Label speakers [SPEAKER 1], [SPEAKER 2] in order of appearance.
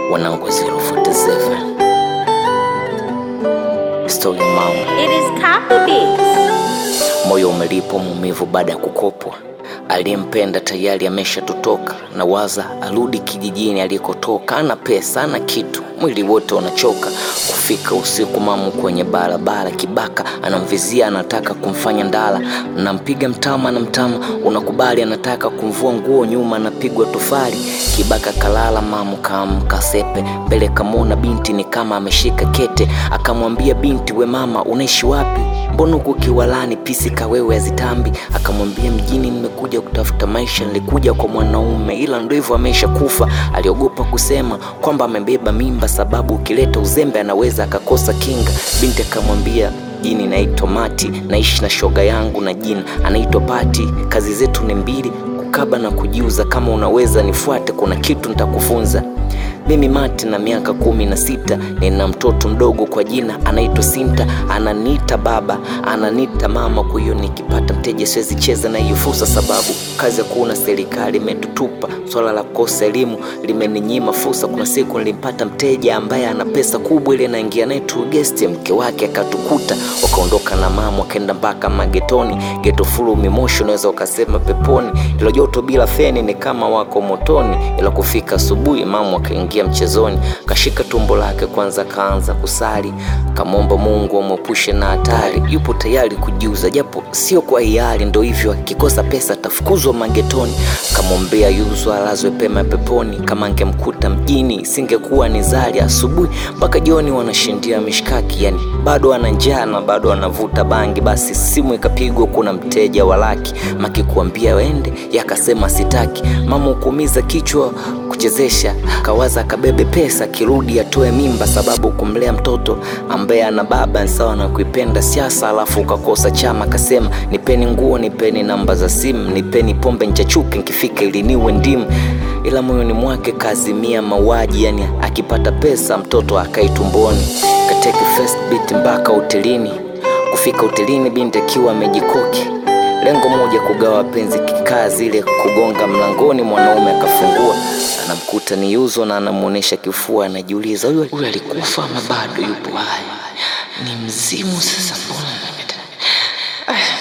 [SPEAKER 1] wanangu 047 Story mama,
[SPEAKER 2] It is copy beats.
[SPEAKER 1] moyo umelipo maumivu baada ya kukopwa. Aliyempenda tayari ameshatutoka, na waza arudi kijijini alikotoka. Ana pesa ana kitu, mwili wote unachoka. Kufika usiku, mamu kwenye barabara, kibaka anamvizia, anataka kumfanya ndala. Nampiga mtama na mtama unakubali, anataka kumvua nguo, nyuma anapigwa tofali. Kibaka kalala, mamu kaamka sepe, mbele kamwona binti ni kama ameshika kete. Akamwambia binti, we mama, unaishi wapi? Mbona huku kiwalani pisi kawewe hazitambi? Akamwambia mjini nimekuja kutafuta maisha, nilikuja kwa mwanaume, ila ndo hivyo amesha kufa. Aliogopa kusema kwamba amebeba mimba, sababu ukileta uzembe anaweza akakosa kinga. Binti akamwambia jini naitwa Mati, naishi na shoga yangu na jina anaitwa Pati. Kazi zetu ni mbili, kukaba na kujiuza. Kama unaweza nifuate, kuna kitu nitakufunza. Mimi Mati na miaka kumi na sita, nina mtoto mdogo kwa jina anaitwa Sinta. Ananiita baba, ananiita mama. Kwa hiyo nikipata mteja siwezi cheza na hiyo fursa, sababu kazi ya kuona serikali imetutupa. Swala la kukosa elimu limeninyima fursa. Kuna siku nilimpata mteja ambaye ana pesa kubwa, ile naingia naye tu guest, mke wake akatukuta, wakaondoka na mama, wakaenda mpaka magetoni. Geto fulu mimoshi, unaweza ukasema peponi. Ilo joto bila feni ni kama wako motoni, ila kufika asubuhi mama akaingia mchezoni, kashika tumbo lake kwanza, kaanza kusali, kamwomba Mungu amwepushe na hatari. Yupo tayari kujiuza, japo sio kwa hiari, ndo hivyo, akikosa pesa atafukuzwa magetoni. Kamwombea yuzwa alazwe pema peponi, kama angemkuta mjini singekuwa ni zali. Asubuhi mpaka jioni wanashindia mishkaki, yani bado ana njaa na bado anavuta bangi. Basi simu ikapigwa, kuna mteja wa laki maki kuambia wende, yakasema sitaki. Mama hukumiza kichwa kuchezesha, kawaza akabebe pesa, kirudi atoe mimba, sababu kumlea mtoto ambaye ana baba ni sawa na kuipenda siasa, alafu ukakosa chama. Akasema nipeni nguo, nipeni namba za simu, nipeni pombe nchachuke, nkifika ili niwe ndimu ila moyoni mwake kazimia mauaji, yani akipata pesa mtoto akai tumboni. Kateke first beat mpaka hotelini. Kufika hotelini binti akiwa amejikoki, lengo moja kugawa penzi, kikaa zile kugonga mlangoni, mwanaume akafungua, anamkuta ni Yuzo na anamuonesha kifua, anajiuliza huyu huyu alikufa ama bado yupo hai? Ni mzimu sasa, mbona